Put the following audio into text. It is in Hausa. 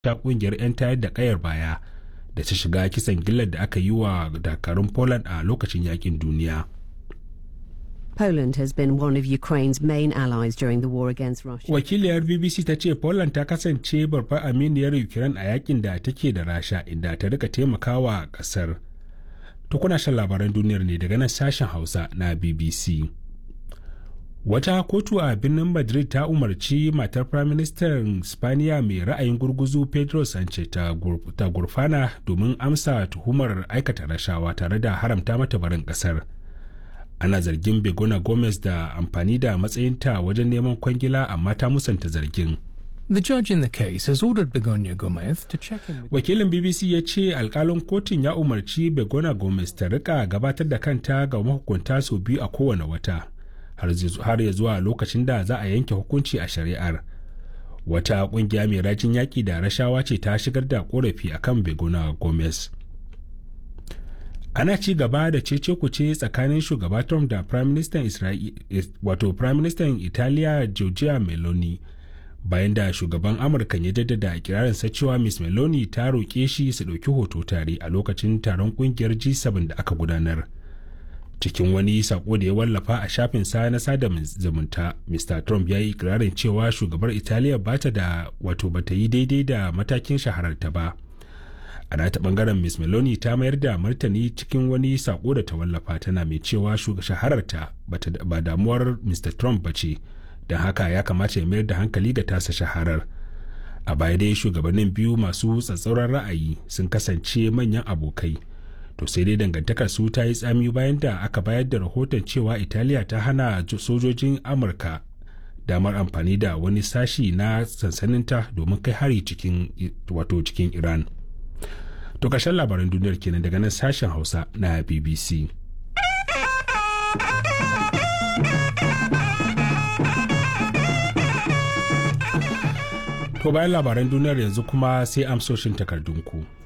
ta kungiyar 'yan tayar da kayar baya da ta shiga kisan gillar da aka yi wa dakarun poland a lokacin yakin duniya Poland has been one of Ukraine's main allies during the war against Russia. wakiliyar bbc ta ce poland ta kasance babbar aminiyar ukraine a yakin da take da rasha inda ta rika taimakawa kasar to kuna shan labaran duniyar ne daga nan sashen hausa na bbc wata kotu a birnin madrid ta umarci matar firaministan spaniya mai ra'ayin gurguzu pedro sanchez ta gurfana domin amsa tuhumar aikata rashawa tare da haramta mata barin kasar ana zargin begona gomez da amfani da matsayinta wajen neman kwangila amma ta musanta zargin The judge in the case has ordered Begonia Gomez to check in with wakilin bbc ya ce alkalin kotun ya umarci begona gomez ta rika gabatar da kanta ga mahukunta sau biyu a kowane wata har ya zuwa lokacin da za a yanke hukunci a shari'ar wata kungiya mai rajin yaƙi da rashawa ce ta shigar da korafi akan begona gomez ana ci gaba da cece kuce tsakanin shugaba trump da prime minister wato prime minister italiya giorgia meloni bayan da shugaban amurka ya jaddada kirarinsa cewa miss meloni ta roƙe shi su ɗauki hoto tare a lokacin taron ƙungiyar g7 da aka gudanar cikin wani sako da ya wallafa a shafin sa na sada zumunta mr trump ya yi ikirarin cewa shugabar italiya bata da wato bata yi daidai da matakin shahararta ba a nata bangaren miss meloni ta mayar da martani cikin wani sako da ta wallafa tana mai cewa shahararta ba damuwar mr trump ba ce don haka ya kamata ya mayar da hankali ga tasa shaharar a baya dai shugabannin biyu masu tsatsauran ra'ayi sun kasance manyan abokai to sai dai dangantakar su ta yi tsami bayan da aka bayar da rahoton cewa italiya ta hana sojojin amurka damar amfani da wani sashi na sansaninta domin kai hari cikin wato cikin iran to ƙarshen labaran duniyar kenan daga nan sashen hausa na bbc to bayan labaran duniyar yanzu kuma sai amsoshin takardunku.